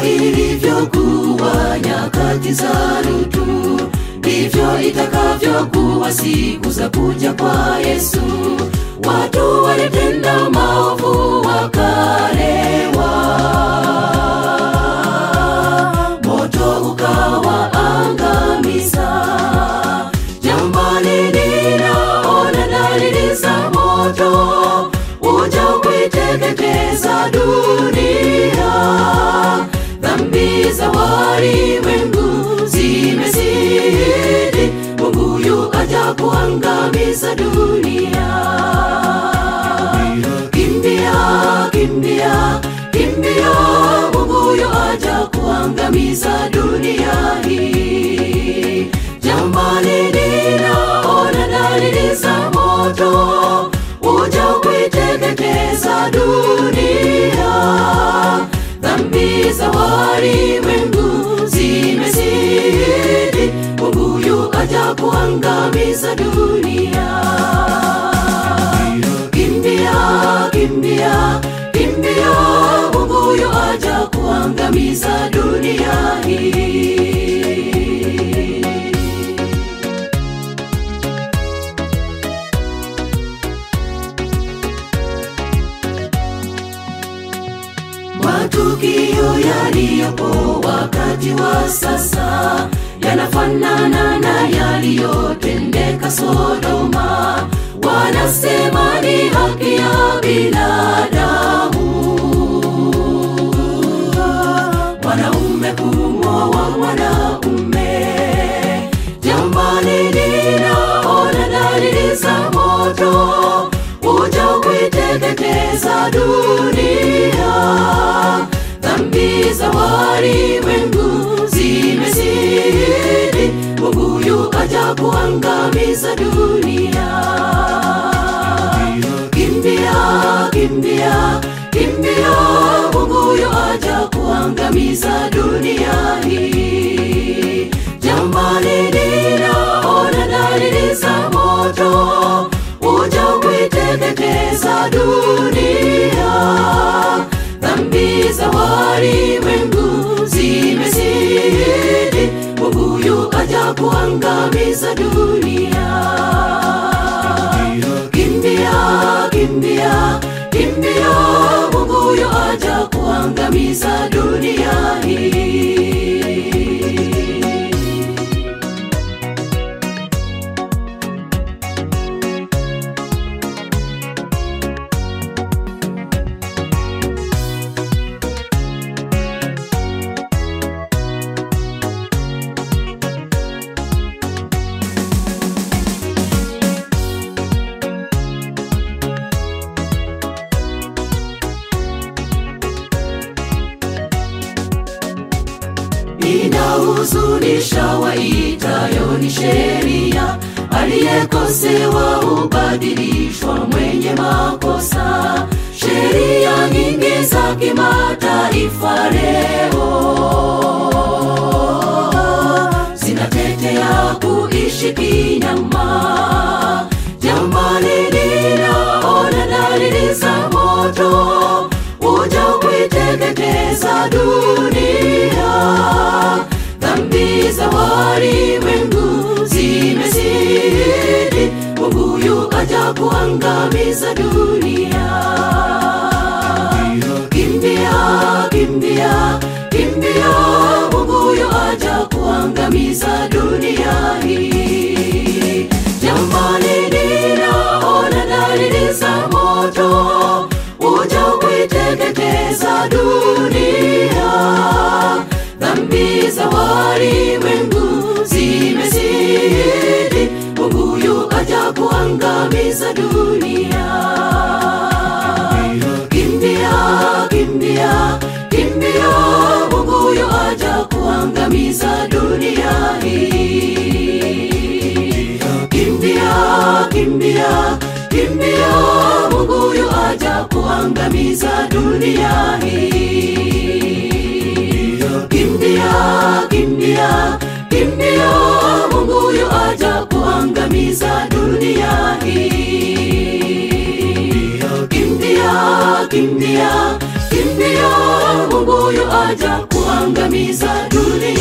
ilivyokuwa nyakati za Lutu, ndivyo itakavyokuwa siku za kuja kwa Yesu. Watu walitenda maovu wakalewa, moto ukawaangamiza. Jamani, ninaona dalili za moto uja kuiteketeza dunia. Dhambi za walimwengu zimezidi, Mungu yu aja kuangamiza dunia. Kimbia, kimbia, kimbia, Mungu yu aja kuangamiza dunia hii. Jamani, ninaona dalili za moto uja kuiteketeza dunia. Dhambi za walimwengu zimezidi, Mungu yu aja kuangamiza dunia. Kimbia, kimbia, kimbia, Mungu yu aja kuangamiza dunia hii. Matukio yaliyopo wakati wa sasa yanafanana na yaliyotendeka Sodoma. Wanasema ni haki ya binadamu mwanaume kumwoa mwanaume. Jamani, ninaona dalili za moto uja kuiteketeza dunia. Dhambi za walimwengu zimezidi, Mungu yu aja kuangamiza dunia. Kimbia, kimbia, kimbia, Mungu yu aja kuangamiza dunia hii. Jamani, ninaona dalili za moto uja kuiteketeza dunia. Dhambi za walimwengu zimezidi, Mungu yu aja kuangamiza dunia. Kimbia, kimbia, kimbia, Mungu yu aja kuangamiza dunia hii. inahuzunisha waitayo ni sheria, aliyekosewa hubadilishwa mwenye makosa. Sheria nyingi za kimataifa leo zinatetea kuishi kinyama. Jamani, ninaona dalili za moto uja kuiteketeza dunia. Dhambi za walimwengu zimezidi, Mungu yu aja kuangamiza dunia. Kimbia, kimbia, kimbia, Mungu yu aja kuangamiza dunia hii. Jamani, ninaona dalili za moto uja kuiteketeza dunia. Dhambi za walimwengu zimezidi, Mungu yu aja kuangamiza dunia. Kimbia, kimbia, kimbia, Mungu yu aja kuangamiza dunia hii. Kimbia, kimbia, kimbia, Mungu yu aja kuangamiza dunia hii. Kimbia, kimbia, kimbia, Mungu yu aja kuangamiza dunia hii. Kimbia, kimbia, kimbia, Mungu yu aja yuaja kuangamiza dunia